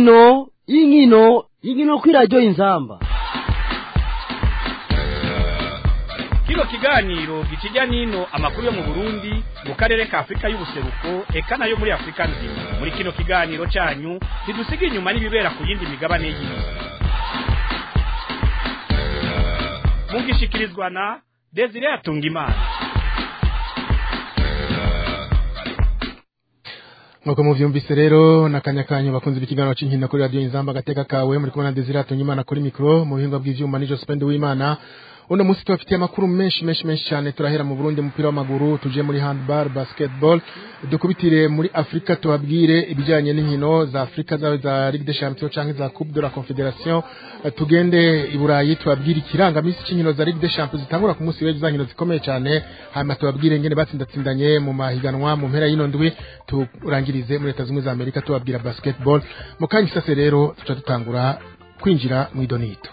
inkino inkino inkino kuri radiyo inzamba kino kiganiro gikijya n'ino amakuru yo mu burundi mu karere ka afurika y'ubuseruko eka nayo muri afurika nzima muri kino kiganiro cyanyu ntidusiga inyuma n'ibibera ku yindi migabane y'isi mugishikirizwa na desire atungimana nk'uko muvyumvise rero nakanya kanyu bakunze ikiganiro c'inkino kuri radio inzamba agateka kawe muri kumwe na desire atungimana kuri mikro mu buhinga bw'ivyuma nijo spende w'imana uno munsi tubafitiye amakuru menshi menshi menshi cyane turahera mu Burundi umupira w'amaguru tuje muri handball basketball dukubitire muri Afrika tubabwire ibijyanye n'inkino za Afrika zawe za Ligue des Champions canke za Coupe de la Confédération tugende i Burayi tubabwire ikirangamisi c'inkino za Ligue des Champions zitangura ku munsi w'ejo za nkino zikomeye cyane hanyuma tubabwire ngene batsindatsindanye mu mahiganwa mu mpera y'ino ndwi turangirize muri Leta Zunze za Amerika tubabwira basketball mu kanya isase rero tuca dutangura kwinjira mu idonito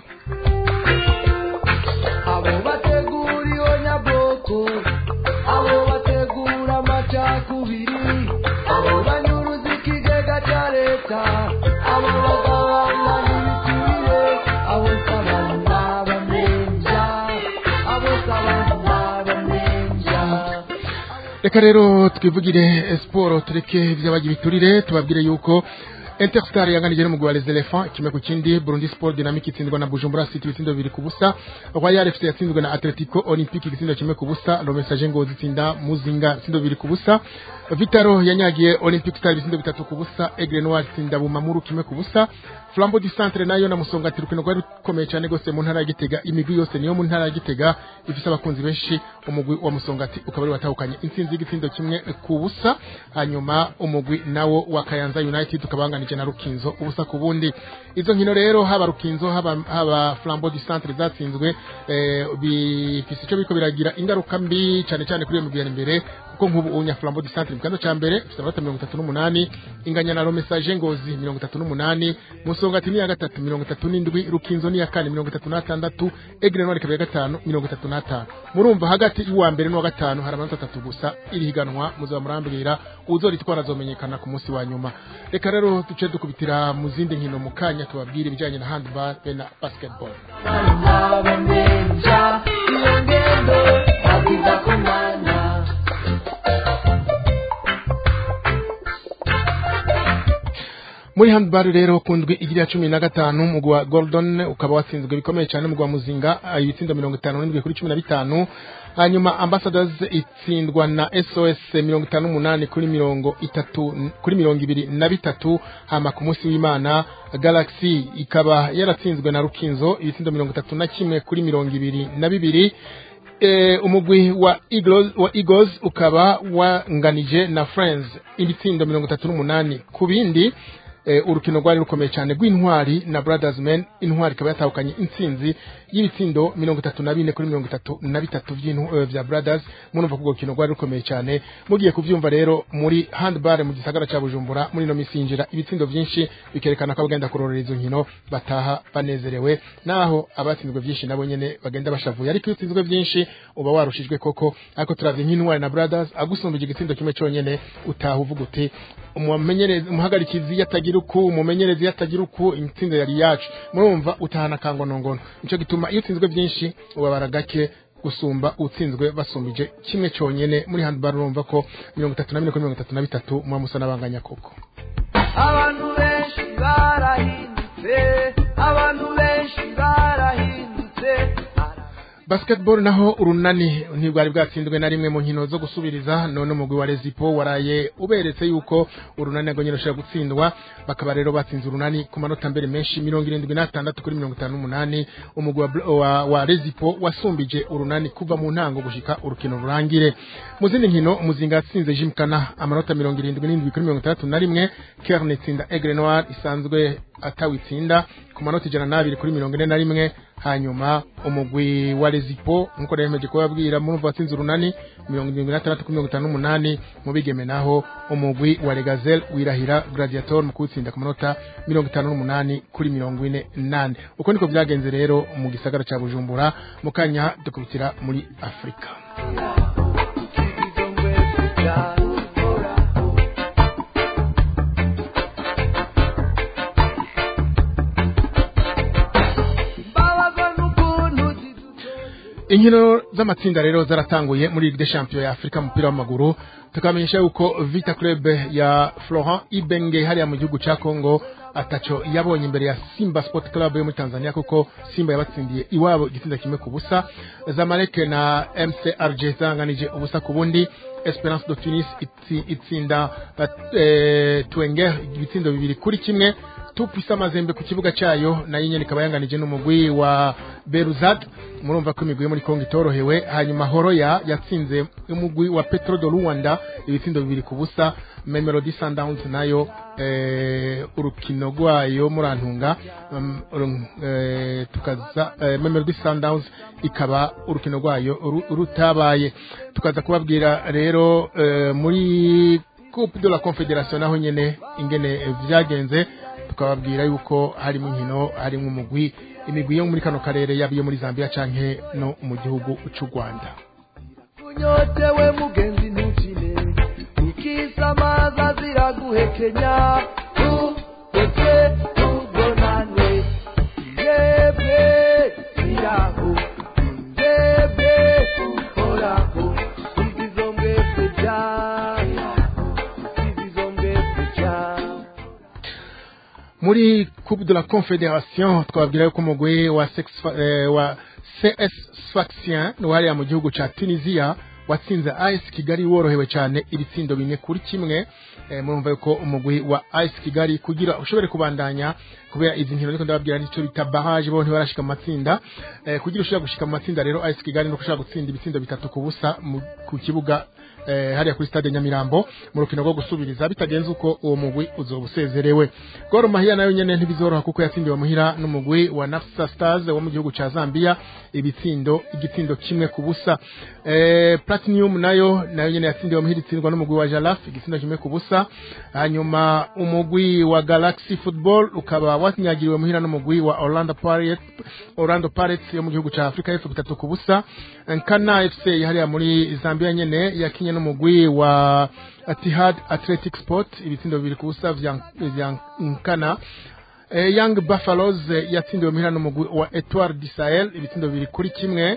abo bateguriwe nyabwoko abo bategura amacakubiri abo banyuruza ikigega cya leta abo bagabana n'ibiturire abo sabana bamenja abo sabana bamenja reka rero twivugire siporo tureke iby'abagira biturire tubabwire yuko Interstar yanganije n'umugwi wa Les Elephants kimwe ku kindi Burundi Sport Dynamic itsindwa na Bujumbura City ibitsindo bibiri ku busa Royal FC yatsinzwe na Atletico Olympique igitsindo kimwe ku busa Le Message Ngozi itsinda Muzinga ibitsindo bibiri ku busa Vitaro yanyagiye Olympic Star ibitsindo bitatu ku busa Aigle Noir itsinda Bumamuru kimwe ku busa Flambeau du Centre nayo na Musongati rukino rwari rukomeye cyane gose mu ntara ya Gitega imigwi yose niyo mu ntara ya Gitega ifise abakunzi benshi umugwi wa Musongati ukaba ari watahukanye intsinzi y'igitsindo kimwe ku busa hanyuma umugwi nawo wa Kayanza United ukabanganije na Rukinzo ubusa ku bundi izo nkino rero haba Rukinzo haba haba Flambeau du Centre zatsinzwe eh, bifise ico biko biragira ingaruka mbi cyane cyane kuri iyo migwi ya imbere kuko nk'ubu unya Flambeau du Centre mu kando ca mbere ifise amanota mirongo itatu n'umunani inganya na Romesage Ngozi mirongo itatu n'umunani Musongati ni ya gatatu mirongo itatu n'indwi Rukinzo ni ya kane mirongo itatu n'atandatu Aigle Noir ikaba ya gatanu mirongo itatu n'atanu murumva hagati y'uwa mbere n'uwa gatanu hari amanota atatu gusa iri higanwa muzaba murambwira uzoritwara azomenyekana ku munsi wa nyuma reka rero duce dukubitira mu zindi nkino mu kanya tubabwire ibijyanye na handball be na basketball sabana bamenja iyo ngendo babwiza ku mwana muri handball rero ku ndwi igira cumi na gatanu umugwi wa Gordon ukaba watsinzwe bikomeye cyane umugwi wa Muzinga ah, ibitsindo mirongo itanu n'indwi kuri cumi na bitanu hanyuma Ambassadors itsindwa na SOS mirongo itanu n'umunani kuri mirongo itatu kuri mirongo ibiri na bitatu hama ku munsi w'Imana Galaxy ikaba yaratsinzwe na Rukinzo ibitsindo mirongo itatu na kimwe kuri mirongo ibiri na bibiri eh, umugwi wa Eagles, wa Eagles ukaba wanganije na Friends ibitsindo mirongo itatu n'umunani ku bindi eh, urukino rwari rukomeye cyane rw'intwari na Brothers Men intwari ikaba yatahukanye intsinzi y'ibitsindo mirongo itatu na bine kuri mirongo itatu na bitatu by'intu- eh, vya Brothers murumva ko urwo rukino rwari rukomeye cyane mugiye kuvyumva rero muri handball mu gisagara ca Bujumbura muri no misinjira ibitsindo vyinshi bikerekana ko abagenda kurorera izo nkino bataha banezerewe naho abatsinzwe vyinshi nabo nyene bagenda bashavuye ariko iyo utsinzwe vyinshi uba warushijwe koko ariko turavye nk'intwari na Brothers agusumbije igitsindo kimwe cyonyene utaha uvuga uti umumenyerezi umuhagarikizi yatagira uku umumenyerezi yatagira uku intsinzi yari yacu murumva utahana kangonongono nico gituma iyo utsinzwe byinshi ubabara gake gusumba utsinzwe basumbije kimwe cyonyene muri handball urumva ko mirongo itatu na bine kuri mirongo itatu na bitatu muba musa n'abanganya koko abantu benshi barahindutse abantu benshi barahindutse basketball naho urunani ntibwari bwatsindwe na rimwe mu nkino zo gusubiriza none umugwi wa Rezipo waraye uberetse yuko urunani nago nyine rushobora gutsindwa bakaba rero batsinze urunani ku manota mbere menshi mirongo irindwi n'atandatu kuri mirongo itanu n'umunani umugwi wa, Bl- wa, wa Rezipo wasumbije urunani kuva mu ntango gushika urukino rurangire mu zindi nkino umuzinga yatsinze Jimkana amanota mirongo irindwi n'indwi kuri mirongo itandatu na rimwe Kerne itsinda Aigle Noir isanzwe atawitsinda ku manota ijana n'abiri kuri mirongo ine na rimwe hanyuma umugwi wa Rezipo nkuko nemeje kubabwira murumva watsinze urunani mirongo irindwi n'atandatu kuri mirongo itanu n'umunani mu bigeme naho umugwi wa Regazel wirahira Gladiator mu kuwutsinda ku manota mirongo itanu n'umunani kuri mirongo ine nane uko niko byagenze rero mu gisagara ca Bujumbura mu kanya dukubitira muri Afrika inkino z'amatsinda rero zaratanguye muri Ligue des Champions ya Afrika mu mupira w'amaguru tukamenyesha yuko Vita Club ya Florent Ibenge hariya mu gihugu ca Congo ataco yabonye imbere ya Simba Sport Club yo muri Tanzania kuko Simba yabatsindiye iwabo igitsinda kimwe ku busa Zamalek na MC RG zanganije ubusa ku bundi Esperance de Tunis itsi- itsinda eh, Twenger ibitsindo bibiri kuri kimwe tupisa amazembe ku kibuga cyayo nayo nyene ikaba yanganije n'umugwi wa Beruzat murumva ko imigwi yo muri Kongo itorohewe hanyuma Horoya yatsinze umugwi wa Petro de Luanda ibitsindo bibiri ku busa Mamelodi Sundowns nayo eh, urukino rwayo murantunga um, uru- eh, tukaza eh, Mamelodi Sundowns ikaba urukino rwayo ru- rutabaye tukaza kubabwira rero eh, muri Coupe de la Confédération naho nyene ingene eh, vyagenze tukababwira yuko harimo inkino harimo umugwi imigwi yo muri kano karere yaba iyo muri Zambia canke no mu gihugu c'u Rwanda unyotewe mugenzi ntukine ukisamaza ziraguhekenya tugeze tubonane yebwe iraho yebwe uhoraho izizo mwese jaya izizo mwese jaya muri Coupe de la Confédération twababwira yuko umugwi wa, Sex- eh, wa CS Sfaxien wariya mu gihugu ca Tunisia watsinze AS Kigali worohewe cyane ibitsindo bine kuri kimwe eh, murumva yuko umugwi wa AS Kigali kugira ushobore kubandanya kubera izi nkino ariko ndababwira nicyo bita barrage bo ntibarashika mu matsinda eh, kugira ushobora gushika mu matsinda rero AS Kigali no ushobora gutsinda ibitsindo bitatu ku busa mu- ku kibuga eh, hariya kuri stade Nyamirambo mu rukino rwo gusubiriza bitagenze uko uwo mugwi uzoba usezerewe Gor Mahia nayo nyene ntibizoroha kuko yatsindiwe muhira n'umugwi wa Nafsa Stars wo mu gihugu ca Zambia ibitsindo igitsindo kimwe ku busa eh, Platinum nayo nayo nyene yatsindiwe muhira itsindwa n'umugwi wa Jalaf igitsindo kimwe ku busa hanyuma umugwi wa Galaxy Football ukaba watnyagiriwe muhira n'umugwi wa Orlando Pirates Orlando Pirates yo mu gihugu ca Afrika y'Epfo bitatu ku busa Nkana FC hariya muri Zambia nyene yakinye n'umugwi wa Etihad Athletic Sport ibitsindo bibiri ku busa vya vya Nkana Eh, Young Buffaloes eh, yatsindiwe muhira n'umugwi wa Etoile du Sahel ibitsindo bibiri kuri kimwe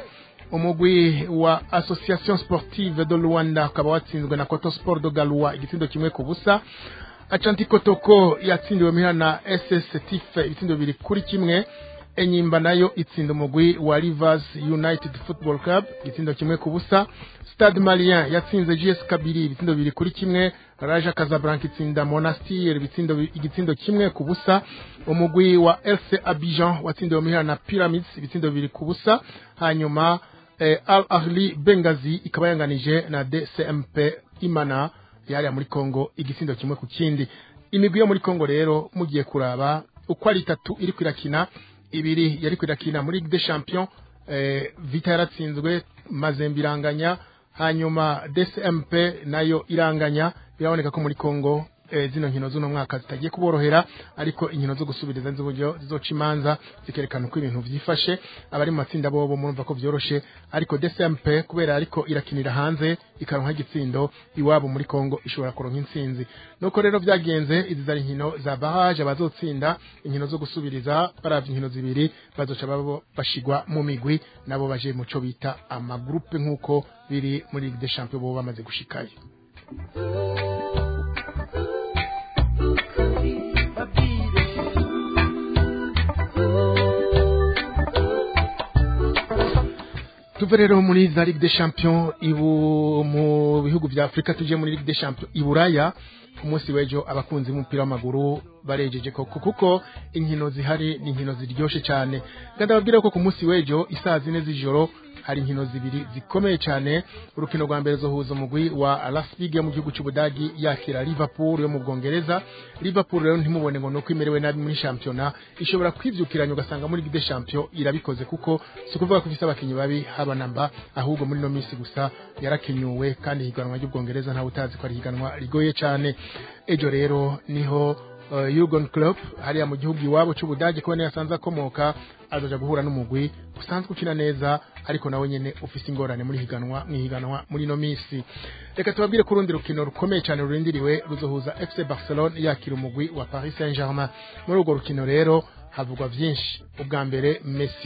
umugwi wa Association Sportive de Luanda ukaba watsinzwe na Koto Sport de Galua igitsindo kimwe ku busa Ashanti Kotoko yatsindiwe muhira na SS Tife ibitsindo bibiri kuri kimwe Enyimba nayo itsinda umugwi wa Rivers United Football Club igitsindo kimwe ku busa Stade Malien yatsinze GS Kabiri ibitsindo bibiri kuri kimwe Raja Casablanca itsinda Monastir ibitsindo bi- igitsindo kimwe ku busa umugwi wa FC Abidjan watsindiwe muhira na Pyramids ibitsindo bibiri ku busa hanyuma eh, Al Ahli Benghazi ikaba yanganije na DCMP Imana yari muri Kongo igisindo kimwe ku kindi imigwi yo muri Kongo rero mugiye kuraba uko ari itatu iri kwirakina ibiri yari kwirakina muri Ligue des Champions eh, Vita yaratsinzwe Mazembe iranganya hanyuma DCMP nayo iranganya biraboneka ko muri Kongo eh, zino nkino z'uno mwaka zitagiye kuborohera ariko inkino zo gusubiriza z'uburyo zizoca imanza zikerekana uko ibintu vyifashe abari mu matsinda bobo murumva ko vyoroshe ariko DCMP kubera ariko irakinira hanze ikaronka igitsindo iwabo muri Kongo ishobora kuronka intsinzi nuko rero vyagenze izi zari inkino za barrage abazotsinda inkino zo gusubiriza baravye inkino zibiri bazoca babo bashigwa mu migwi nabo baje muco bita amagroupe nkuko biri muri Ligue des Champions bo bamaze gushikayo tuve rero muri za Ligue des Champions ibu mu bihugu vya Afrika tuje muri Ligue des Champions iburaya ku munsi w'ejo abakunzi b'umupira w'amaguru barejeje koko kuko inkino zihari ni inkino ziryoshe cyane kandi ababwira ko ku munsi w'ejo isaha zine z'ijoro hari inkino zibiri zikomeye cyane urukino rwa mbere zohuza umugwi wa Las Liga mu gihugu cy'Ubudagi yakira Liverpool yo mu Bwongereza Liverpool rero ntimubone ngo nuko imerewe nabi muri shampiyona ishobora kwivyukiranya ugasanga muri Ligue des Champions irabikoze kuko si ukuvuga ko ifise abakinyi babi haba namba ahubwo muri no minsi gusa yarakenyuwe kandi higanwa ry'Ubwongereza ntawe utazi ko ari higanwa rigoye cyane ejo rero niho uh, Jurgen Klopp hariya mu gihugu iwabo cy'Ubudage kubona yasanze akomoka azoja guhura n'umugwi usanzwe ukina neza ariko nawe nyene ufise ingorane muri higanwa mwihiganwa muri no misi reka tubabwire ko urundi rukino rukomeye cyane rurindiriwe ruzohuza FC Barcelone yakira umugwi wa Paris Saint-Germain muri urwo rukino rero havugwa vyinshi ubwa mbere Messi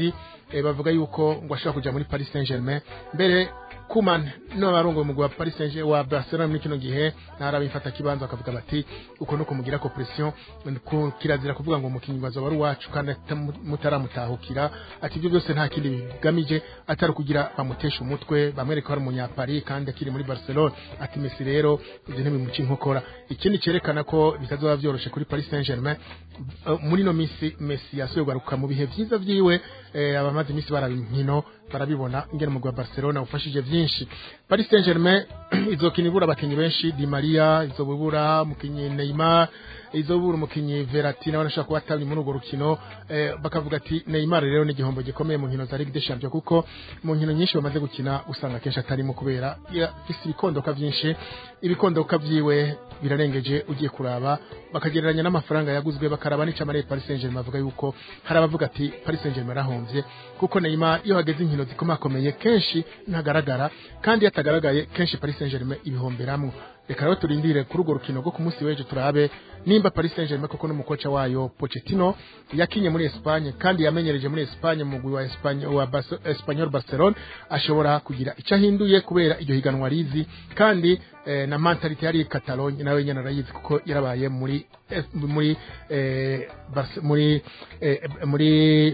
eh, bavuga yuko ngo ashobora kuja muri Paris Saint-Germain mbere Kuman no barongo umugwi wa Paris Saint-Germain wa Barcelona muri kino gihe narabifata kibanza bakavuga bati uko no kumugira ko pression ku- kirazira kuvuga ngo umukinyi wazo wari wacu kandi atamu- mutaramutahukira ati ibyo byose nta kindi bigamije atari kugira bamutesha umutwe bamwereka ko ari umunyapari kandi akiri muri Barcelona ati Messi rero ibyo ntibimuca inkokora ikindi cyerekana ko bitazoba byoroshe kuri Paris Saint-Germain eh, muri no minsi Messi yasuye kugaruka mu bihe vyiza vyiwe eh, abamaze iminsi baraba inkino barabibona ingene umugwi wa Barcelona ufashije vyinshi Paris Saint-Germain izokina ibura abakinyi benshi Di Maria izobura umukinyi Neymar izobura umukinyi Verratti nawe ashaka kuba atabye muri urwo rukino eh, bakavuga ati Neymar rero ni igihombo gikomeye mu nkino za Ligue des Champions kuko mu nkino nyinshi bamaze gukina usanga kenshi atarimo kubera afise ibikondoka vyinshi ibikondoka vyiwe birarengeje ugiye kuraba bakagereranya n'amafaranga yaguzwe bakaraba n'icamare Paris Saint-Germain bavuga yuko hari abavuga ati Paris Saint-Germain arahomvye kuko Neymar iyo hageze inkino zikomakomeye kenshi ntagaragara kandi iyo atagaragaye kenshi Paris Saint-Germain ibihomberamwo reka rero turindire kuri urwo rukino rwo ku munsi w'ejo turabe nimba Paris Saint-Germain koko n'umukoca wayo Pochettino yakinye muri Espagne kandi yamenyereje muri Espagne mu mugwi wa Espagne wa Barce- Espanyol Barcelona ashobora kugira icyo ahinduye kubera iryo higanwa rizi kandi eh, na mentality yari Catalogne nawe nyene arayizi kuko yarabaye muri eh, muri eh, Barce- muri eh, muri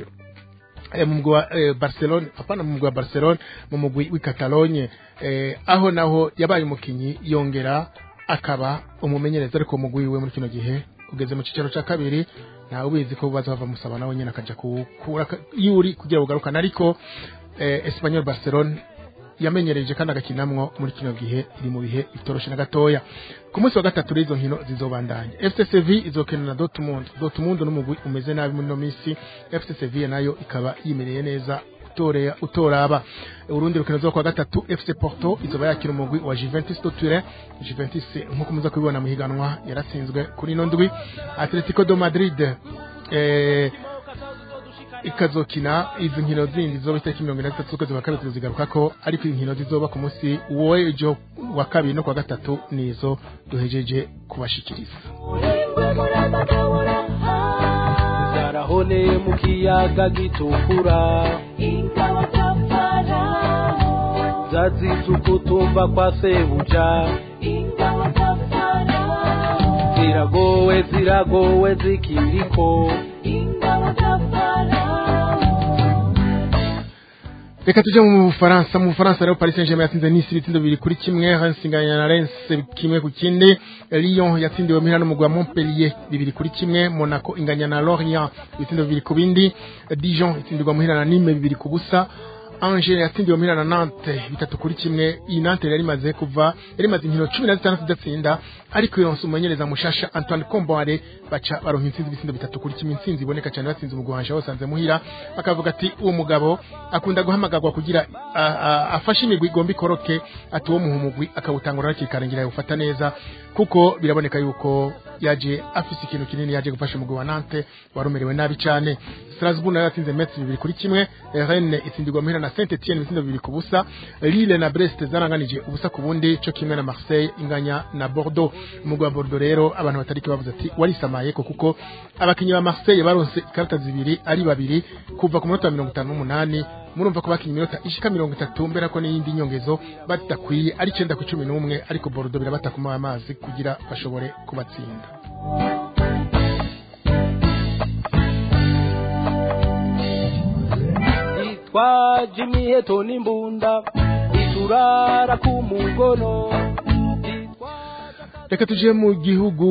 eh, mu mugwi wa eh, Barcelona apana mu mugwi wa Barcelona mu mugwi w'i Catalogne eh, aho naho yabaye umukinyi yongera akaba umumenyereza ariko mu mugwi wiwe muri kino gihe ugeze mu cicaro ca kabiri ntawe ubizi ko bazava musaba nawe nyene akaja kukura yuri kugira ngo ugarukane ariko eh, Espanyol Barcelona yamenyereje kandi agakinamwo muri kino gihe iri mu bihe bitoroshe na gatoya ku munsi wa gatatu rero izo nkino zizobandanya FC Sevilla izokina na Dortmund Dortmund n'umugwi umeze nabi muri no minsi FC Sevilla nayo ikaba yimereye neza utorea utoraba urundi rukino zo kwa gatatu FC Porto izoba yakira umugwi wa Juventus de Turin Juventus nkuko muza kubibona mu higanwa yaratsinzwe kuri ino ndwi Atletico de Madrid eh, ikazokina izi nkino zindi zizoba itariki mirongo ine na zitatu z'ukwezi kwa kabiri tuzigaruka ko ariko inkino zizoba ku munsi w'ejo wa kabiri no kwa gatatu nizo duhejeje kubashikiriza zarahoneye mu kiyaga gitukura zazize ukutumba kwa sebuja ziragowe ziragowe zikiriko reka tujye mu bufaransa mu bufaransa rero paris saint germain yatsinze nisi ibitsindo bibiri kuri kimwe Reims inganya na Reims kimwe ku kindi lyon yatsindiwe muhira n'umugwi wa montpellier bibiri kuri kimwe monaco inganya na lorient ibitsindo bibiri ku bindi dijon itsindirwa muhira na nime bibiri ku busa Angers yatsindiwe muhira na Nantes bitatu kuri kimwe iyi Nantes yari imaze kuva yari imaze inkino cumi na zitandatu idatsinda ariko ironse umumenyereza mushasha Antoine Kombare baca baronka intsinzi ibitsindo bitatu kuri kimwe intsinzi iboneka cyane batsinze umugwi wanje wasanze muhira bakavuga ati uwo mugabo akunda guhamagarwa kugira a- a- afashe imigwi igomba ikoroke ati uwo muha umugwi akawutangura hakiri kare ngira yawufata neza kuko biraboneka yuko yaje afise ikintu kinini yaje gufasha umugwi wa Nantes warumerewe nabi cyane Strasbourg nayo yatsinze Metz bibiri kuri kimwe Rennes itsindirwa muhira na Saint Etienne ibitsindo bibiri ku busa Lille na Brest zaranganije ubusa ku bundi cyo kimwe na Marseille inganya na Bordeaux umugwi wa Bordeaux rero abantu batariki bavuze ati warisamaye ko kuko abakinyi ba Marseille baronse ikarata zibiri ari babiri kuva ku munota wa mirongo itanu n'umunani murumva ko bakinye iminota ishika mirongo itatu mbera ko n'iyindi nyongezo badakwiye ari icenda ku cumi n'umwe ariko Bordeaux birabata kumuha amazi kugira bashobore kubatsinda itwaje imiheto n'imbunda iturara ku mugono reka tuje mu gihugu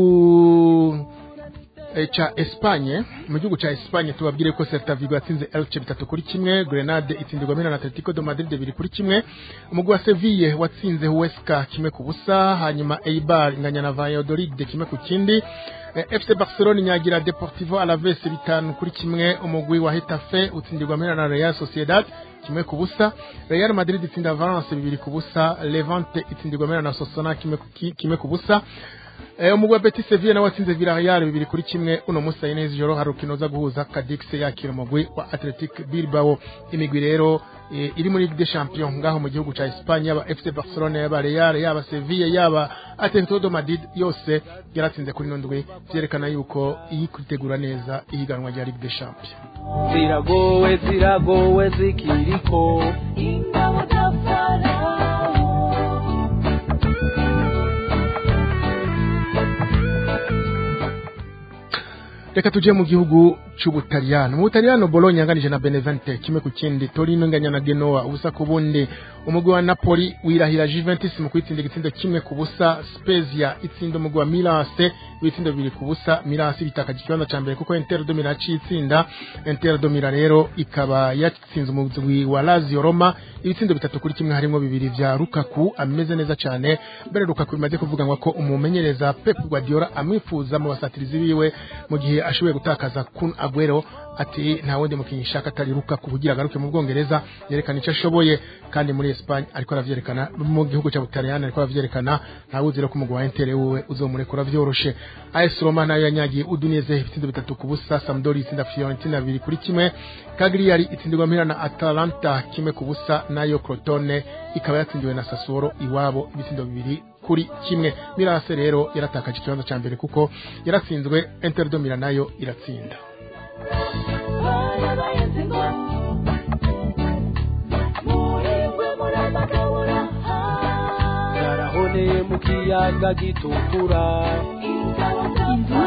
eh, ca Espagne mu gihugu ca Espagne tubabwire ko Celta Vigo yatsinze Elche bitatu kuri kimwe Grenade itsindirwa mina na Atletico de Madrid bibiri kuri kimwe umugwi wa Sevilla watsinze Huesca kimwe ku busa hanyuma Eibar inganya na Valladolid kimwe ku kindi Eh, FC Barcelona inyagira Deportivo Alaves bitanu kuri kimwe umugwi wa Hetafe utsindirwa mina na Real Sociedad kimwe ku busa Real Madrid itsinda Valence bibiri ku busa Levante itsindirwa mina na Sosona kimwe ku ki- kimwe ku busa Eh, umugwi wa Betis Sevilla nawe watsinze Villarreal bibiri kuri kimwe uno munsi saa neza ijoro hari urukino uza guhuza Cadix yakira umugwi wa Athletic Bilbao imigwi rero eh, iri muri Ligue des Champions ngaho mu gihugu ca Espagne yaba FC Barcelona yaba Real yaba Sevilla yaba Atletico de Madrid yose yaratsinze kuri ino ndwi vyerekana yuko iyi kwitegura neza ihiganwa rya Ligue des Champions ziragowe ziragowe zikiriko ingabo za farawo reka tuje mu gihugu c'ubutaliyano mu butaliyano bologna yanganije na benevente kimwe ku kindi torino inganya na genoa ubusa ku bundi umugwi wa napoli wirahira juventus mu kwitsinda igitsindo kimwe ku busa spezia itsinda umugwi wa milase ibitsindo bibiri ku busa milase bitakaje ikibanza ca mbere kuko inter domira yaciye itsinda inter domira rero ikaba yatsinze umugwi wa lazio roma ibitsindo bitatu kuri kimwe harimo bibiri vya lukaku ameze neza cane mbere lukaku bimaze kuvuganwa ko umumenyereza pep guardiola amwifuza mu basatirizi biwe mu gihe ashoboye gutakaza kun aguero ati nta wundi mukinnyi ishaka atari lukaku kugira agaruke mu bwongereza yerekana icyo ashoboye kandi muri espagne ariko aravyerekana mu gihugu cya butaliyani ariko aravyerekana nta wuzi rero ko umugwi wa inter wewe uzomurekura vyoroshe as roma nayo yanyagiye uduneze ibitsindo bitatu ku busa sampdori itsinda fiorentina bibiri kuri kimwe cagliari itsindirwa mpira na atalanta kimwe ku busa nayo crotone ikaba yatsindiwe na sassuolo iwabo ibitsindo bibiri kuri kimwe mirase rero yaratakaje ikibanza cya mbere kuko yaratsinzwe inter de Milan nayo iratsinda barabayenze ngo muhirwe murabagabura zarahoneye mu kiyaga gitukura ingabo za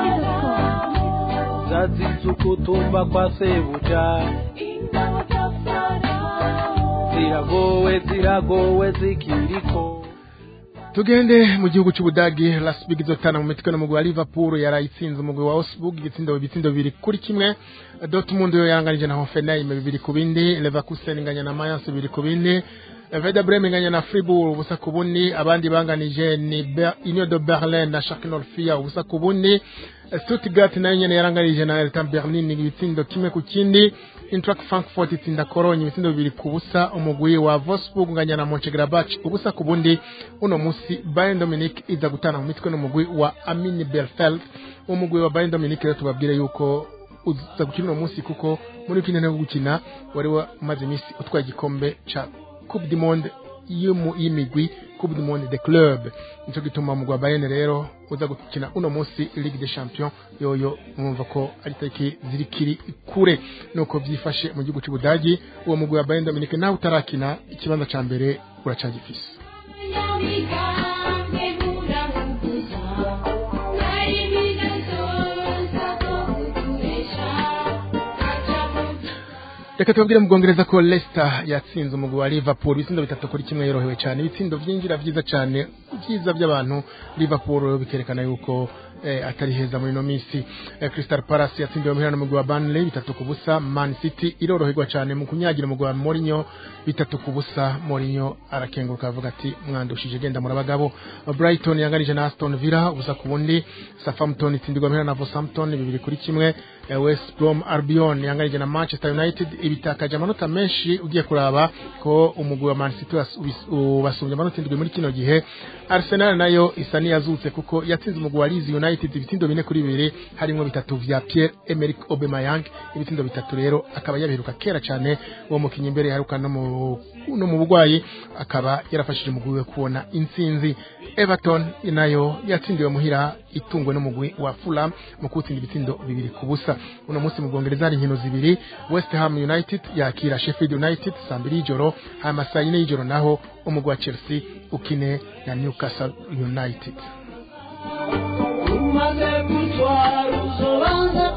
farawo zazize ukutumba kwa sebuja ingabo za farawo ziragowe ziragowe zikiriko tugende mu gihugu cy'ubudagi lasbig izotana mu mitwe n'umugwi wa liverpool yarayitsinze umugwi wa osburg igitsindo ibitsindo bibiri kuri kimwe dortmund yo yaranganije na hoffenheim bibiri ku bindi leverkusen inganya na mayence bibiri ku bindi Werder Bremen inganya na Fribourg ubusa ku bundi abandi banganije ni Ber- Union de Berlin na Schalke 04 ubusa ku bundi Stuttgart nayo nyene yaranganije na Hertha Berlin ibitsindo kimwe ku kindi Eintracht Frankfurt itsinda Cologne ibitsindo bibiri ku busa umugwi wa Wolfsburg unganya na Mönchengladbach ubusa ku bundi uno musi Bayern Munich iza gutana mu mitwe n'umugwi wa Arminia Bielefeld umugwi wa Bayern Munich rero tubabwire yuko uza gukina uno musi kuko muri kino no gukina wari wamaze iminsi utwaye igikombe ca Coupe du Monde y'umu- y'imigwi Coupe du Monde de Club nico gituma umugwi wa Bayern rero uza gukina uno musi Ligue des Champions yoyo mwumva ko ari tariki zirikiri kure nuko vyifashe mu gihugu c'Ubudagi uwo mugwi wa Bayern Munich nawe utarakina ikibanza ca mbere uracagifise Nyamigange muramuguza Nari bidasoza ko kuturesha Aca mu reka tubabwire mu bwongereza ko Leicester yatsinze umugwi wa Liverpool ibitsindo bitatu kuri kimwe yorohewe cyane ibitsindo vyinjira vyiza cyane vyiza by'abantu Liverpool bikerekana yuko eh, atari heza muri no misi eh, Crystal Palace yatsindiwe muhira n'umugwi wa Burnley bitatu ku busa Man City iroroherwa cyane mu kunyagira umugwi wa Mourinho bitatu ku busa Mourinho arakenguruka avuga ati mwandushije genda murabagabo Brighton yanganije na Aston Villa ubusa ku bundi Southampton itsindirwa muhira na Southampton bibiri kuri kimwe eh, West Brom Albion yanganije na Manchester United ibitakaje amanota menshi ugiye kuraba ko umugwi wa Man City was- ubis- ubasumbye amanota indwi muri kino gihe Arsenal nayo isa niyazutse kuko yatsinze umugwi wa Leeds United ibitsindo bine kuri bibiri harimo bitatu vya Pierre Emerick Aubameyang ibitsindo bitatu rero akaba yabiheruka kera cyane uwo mukinnyi imbere yaheruka no mu no mu bugwayi akaba yarafashije umugwi we kubona intsinzi Everton nayo yatsindiwe muhira itungwe n'umugwi wa Fulham mu kutsinda ibitsindo bibiri ku busa uno munsi mu Bwongereza hari inkino zibiri West Ham United yakira Sheffield United saa mbiri y'ijoro hama saa yine y'ijoro naho umugwi wa Chelsea ukine na Newcastle United umaze gutwara uzobanza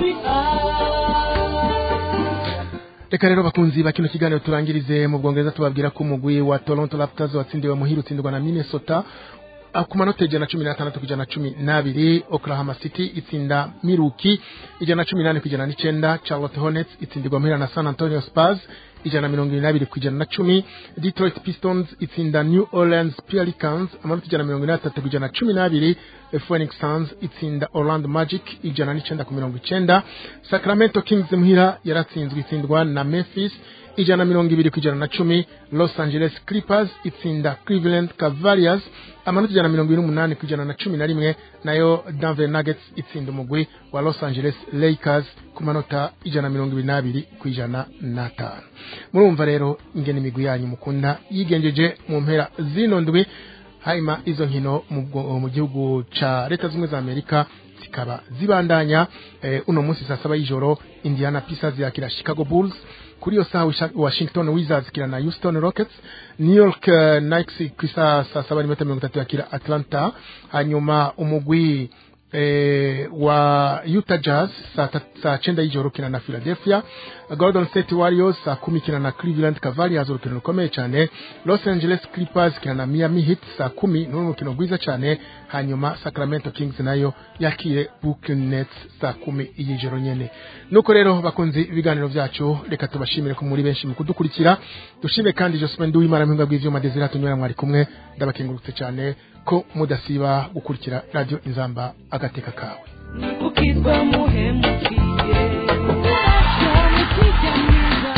kwibika reka rero bakunzi ba kino kiganiro turangirize mu bwongereza tubabwira ko umugwi wa toronto raptors watsindiwe muhira utsindirwa na minnesota ah, ku manota ijana na cumi n'atandatu ku ijana na cumi n'abiri oklahoma city itsinda miruki ijana na cumi n'ane ku ijana n'icenda charlotte hornets itsindirwa muhira na san antonio spurs ijana na mirongo irindwi n'abiri ku ijana na cumi detroit pistons itsinda new orleans pelicans amanota ijana na mirongo ine n'atatu ku ijana na cumi n'abiri phoenix suns itsinda orlando magic ijana n'icenda ku mirongo icenda sacramento kings muhira yaratsinzwe itsindwa na memphis ijana na mirongo ibiri ku ijana na cumi los angeles clippers itsinda cleveland cavaliers amanota ijana na mirongo ine n'umunani ku ijana na cumi na rimwe nayo denver nuggets itsinda umugwi wa los angeles lakers ku manota ijana na mirongo ibiri n'abiri ku ijana n'atanu murumva rero ingene imigwi yanyu mukunda yigenjeje mu mpera zino ndwi hanyuma izo nkino mu bwo- mu gihugu ca leta zimwe za amerika zikaba zibandanya eh, uno munsi saa saba y'ijoro indiana pacers yakira chicago bulls kuri iyo saha Wisha- washington wizards ikina na houston rockets new york uh, knights ku isaha saa saba n'iminota mirongo itatu yakira atlanta hanyuma umugwi eh, wa Utah Jazz saa tat- saa chenda y'ijoro ukina na Philadelphia Golden State Warriors saa kumi ikina na Cleveland Cavaliers urukino rukomeye cyane Los Angeles Clippers ikina na Miami Heat saa kumi ni urukino rwiza cyane hanyuma Sacramento Kings nayo yakire Brooklyn Nets saa kumi y'ijoro nyene nuko rero bakunzi ibiganiro byacu reka tubashimire ko muri benshi mu kudukurikira dushime kandi Josephine Nduwimana mpinga bw'ivyuma Desire tunyura mwari kumwe ndabakengurutse cyane ko mudasiba gukurikira radio Inzamba agateka kawe ukitwa muhemukiye yamukijya mwiza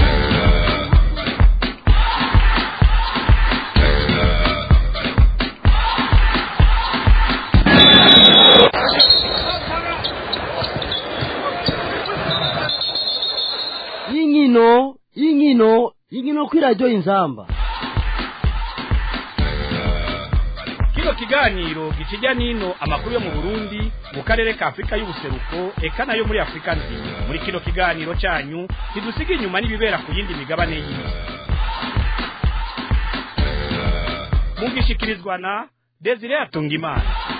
y'inkino y'inkino y'inkino kuri radiyo inzamba kino kiganiro gikijya n'ino amakuru yo mu burundi mu karere ka afurika y'ubuseruko eka nayo muri afurika nzima muri kino kiganiro cyanyu ntidusiga inyuma n'ibibera ku yindi migabane y'isi mugishikirizwa na desire atungimana